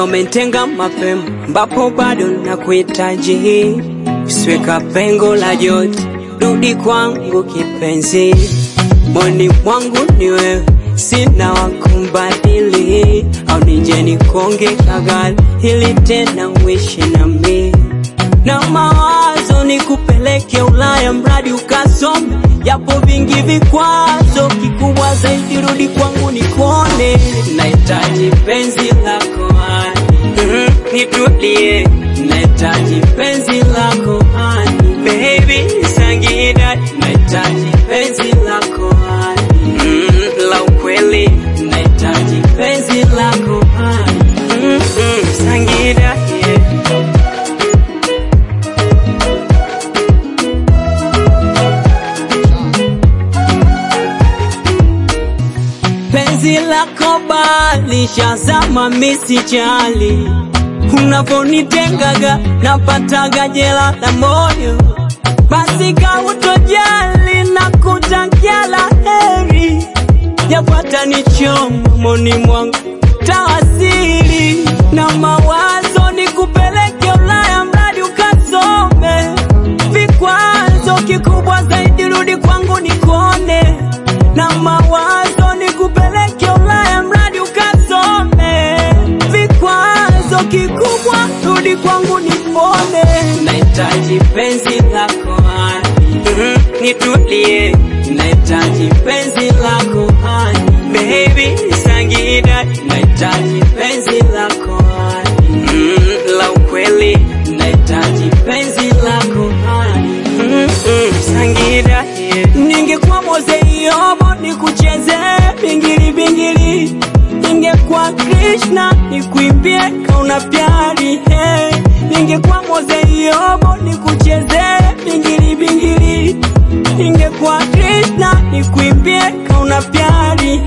umentenga mapema, ambapo bado nakuhitaji. Usiweka pengo la joto, rudi kwangu kipenzi, moni mwangu ni wewe, sina wakumbadili, au nije nikonge kagali ili tena uishi nami na mawazo ni kupeleke Ulaya, mradi ukasome, yapo vingi vikwazo, kikubwa zaidi rudi kwangu nikone, nahitaji penzi lako hani, Mhm, nitulie, nahitaji penzi lako hani, baby Sangida, nahitaji penzi lako hani, Mhm, la ukweli, nahitaji penzi lako hani, Mhm, Sangida, yeah. penzi lako bali shazama misijali unavonitengaga napataga jela la moyo basi kautojali na kutakia la heri yapata nichoma moni mwangu tawasili na mawazo ni kupeleke Ulaya mradi ukasome vikwazo kikubwa zaidi rudi kwangu nikone na mawazo ni kupeleke Ulaya mradi ukasome vikwazo kikubwa rudi kwangu nipone nahitaji penzi lako hani Mhm, nitulie nahitaji penzi lako hani baby Sangida nahitaji penzi lako hani Mhm, la ukweli nahitaji penzi lako hani Mhm, Sangida yeah. ningekuwa Mozeyobo nikucheze bingili bingili ningekuwa Krishna nikuimbie kauna pyari hey. ningekuwa Mozeyobo nikucheze bingili bingili ningekuwa Krishna nikuimbie kauna pyari